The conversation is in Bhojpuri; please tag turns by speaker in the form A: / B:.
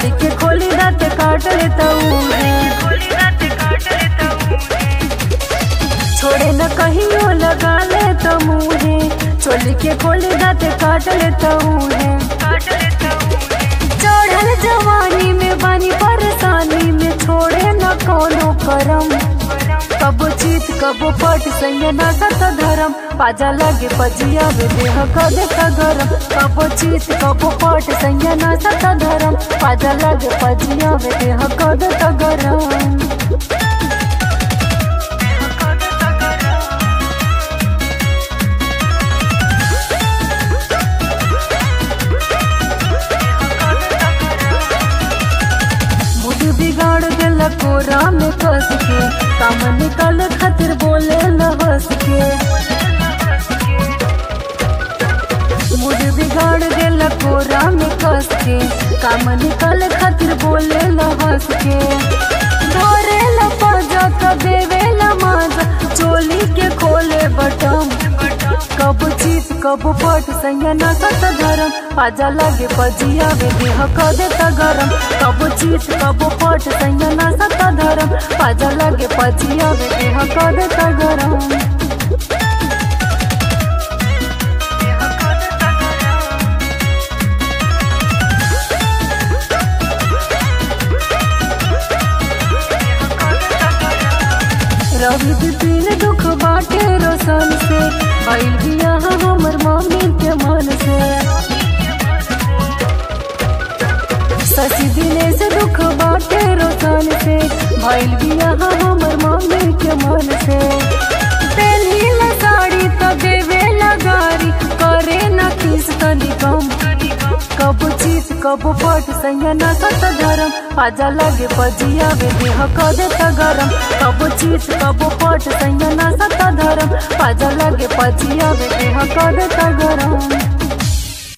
A: चोली के खोली दाते काट लेता है छोड़े न कहियो लगा ले तो मुहे चोली के खोली दाते काट लेता है चढ़ल जवानी में बानी परेशानी में छोड़े न कोनो करम कबो चीत कबो पट संग ना सत धरम पाजा लगे पजिया वे देह कदे का गरम कबो चीत कबो पट संग ना सत धरम पाजा लगे पजिया वे देह कदे का गरम मूड बिगाड़ देला कोरा में कस के काम निकल खातिर बोले न हंस के मूड बिगाड़ देला कोरा में कस के काम निकल खातिर बोले न हंस के धरे ला पाजा तो देवे ला माजा चोली के खोले बटम कब चीत कब पट संगे ना सत धरम पाजा लगे पजिया वे देह क देता गरम कब चीत कब पट संगे ना सत धरम पाजा लगे पजिया वे देह क देता गरम रवि दिन दुख बाटे रोशन से भइल बिया हमर मम्मी के मन से सची दिने से दुख बाटे रोशन से भइल बिया हमर मम्मी के मन से पहली ला साड़ी तो देवे लगारी करे न किस तनी कम कब चीत कब पट संग ना सत धरम पाजा लगे पजिया वे देह क देता गरम कब चीत कब पट संग ना सत धरम पाजा लगे पजिया वे देह क देता गरम